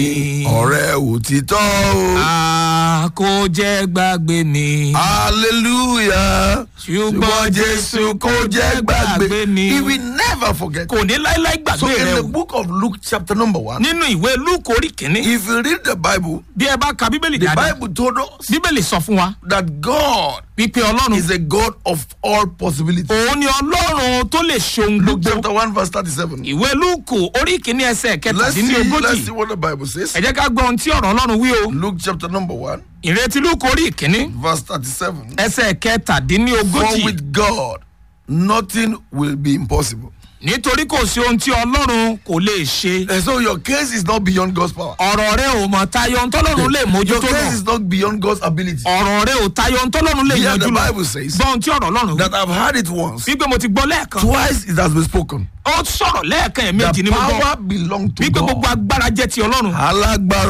ọ̀rẹ́ òtítọ́ o. a kò jẹ́ gbàgbé mi. hallelujah. ṣùgbọ́n jésù kò jẹ́ gbàgbé mi. he will never forget. kò ní láíláí so gbàgbé in rẹ the o. book of luke chapter number one. nínú ìwé lúùkù orí kìíní. if you read the bible. bí ẹ bá ka bíbélì the dáadáa. bible told us bíbélì sọ fún wa that god wípé ọlọ́run is a god of all possibilities. òun ni ọlọ́run tó lè ṣohun luke gbogbo. chapter one verse thirty-seven. ìwé lúùkù orí kìíní ẹsẹ̀ let's see let's kẹtàdínlógójì. see what the bible says. ẹ jẹ́ ká gbọ́ ohun tí ọ̀rọ̀ ọlọ́run wí o. luke chapter number one ìrètí lúùkù orí ìkíní verse thirty-seven. ẹsẹ̀ for kẹtàdínlógójì. with god nothing will be impossible. nítorí kò sí ohun tí ọlọ́run kò lè ṣe. and so your case is not beyond god's power. ọ̀rọ̀ rẹ ò mọ̀ tayọ ohun tọ́lọ́run lè your mójútó case náà. is not beyond god's ability. ọ̀rọ̀ rẹ ò tayọ ohun tọ́lọ́run lè Here yanjú the lọ. bible says gbọ́ ohun tí ọ̀rọ̀ ọlọ́run wí. that I've heard it once. wípé mo ti gbọ́ lẹ́ẹ̀kan. Twice it has been spoken. ó sọ̀rọ̀ lẹ́ẹ̀kan ẹ̀mejì The ni mo gbọ́. power belongs to wípé gbogbo God. agbára jẹ́ ti ọlọ́run. Alágbára